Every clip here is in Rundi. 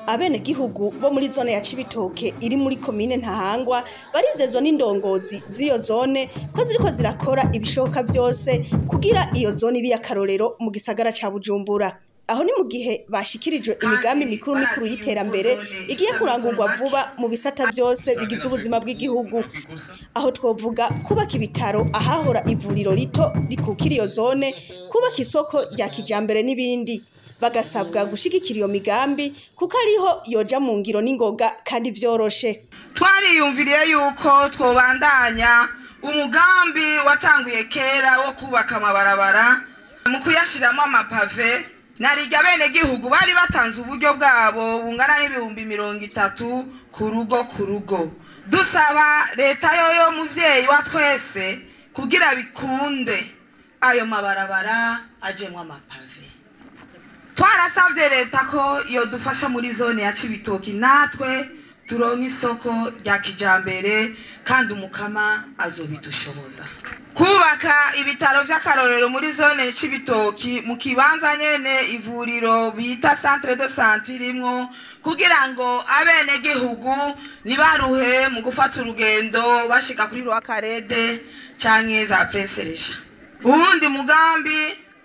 abenegihugu bo muri zone ya Cibitoke iri muri komine Ntahangwa barizezwa n'indongozi z'iyo zone ko ziriko zirakora ibishoboka vyose kugira iyo zone ibe akarorero mu gisagara ca Bujumbura aho ni mu gihe bashikirijwe imigambi mikuru mikuru y'iterambere igiye kurangurwa vuba mu bisata vyose bigize ubuzima bw'igihugu aho twovuga kubaka ibitaro ahahora ivuriro rito rikukira iyo zone kubaka isoko rya kijambere n'ibindi bagasabwa gushigikira iyo migambi kuko ariho yoja mu ngiro n'ingoga kandi vyoroshe twariyumviriye yuko twobandanya umugambi watanguye kera wo kubaka amabarabara mu kuyashiramo amapave narirya bene gihugu bari batanze uburyo bwabo bungana n'ibihumbi mirongo itatu ku rugo ku rugo dusaba leta yoyo muvyeyi wa twese kugira bikunde ayo mabarabara ajemwo amapave twarasavye leta ko yodufasha muri zone ya cibitoki natwe turonke isoko rya kijambere kandi umukama azobidushoboza kubaka ibitaro vy'akarorero muri zone cibitoki mu kibanza nyene ivuriro bita centre de santé irimwo kugira ngo abenegihugu nibaruhe mu gufata urugendo bashika kuri rwakarede canke za presereja uwundi mugambi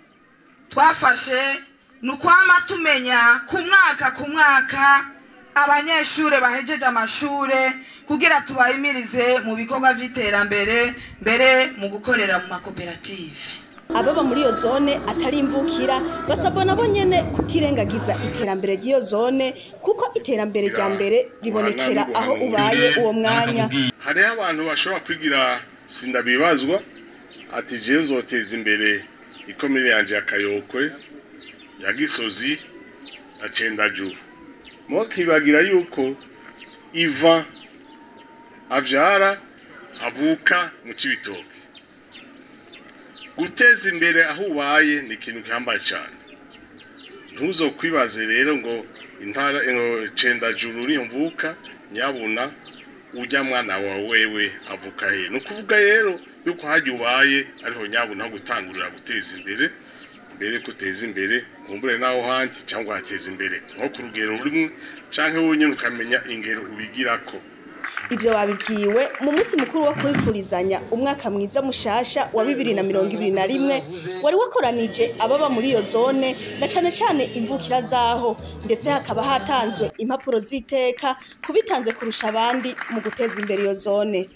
twafashe ni ukwama tumenya ku mwaka ku mwaka abanyeshure bahejeje amashure kugira tubahimirize mu bikorwa vy'iterambere mbere mu gukorera mu makoperative ababa muri iyo zone atari imvukira basabwa nabo nyene kutirengagiza iterambere ry'iyo zone kuko iterambere rya mbere ribonekera aho ubaye uwo mwanya hariho abantu bashobora kwigira sindabibazwa ati jewe zoteza imbere ikomere yanje ya kayokwe ya gisozi na cendajuru mukibagira yuko iva avyara avuka mu cibitoke guteza imbere aho ubaye ni ikintu gihambaye cyane ntuzokwibaze rero ngo intara ngo cendajuru niyo mvuka nyabuna ujya mwana wawe wewe avuka he ni ukuvuga rero yuko hajya ubaye ariho nyabuna ho gutangurira guteza imbere mbere kuteza imbere kumbure naho handi cyangwa hateza imbere nko ku rugero rumwe canke wenyine ukamenya ingero ubigirako ivyo babibwiwe mu munsi mukuru wo kwipfurizanya umwaka mwiza mushasha wa bibiri na mirongo ibiri na rimwe wari wakoranije ababa muri iyo zone na cane cane imvukira zaho ndetse hakaba hatanzwe impapuro z'iteka kubitanze kurusha abandi mu guteza imbere iyo zone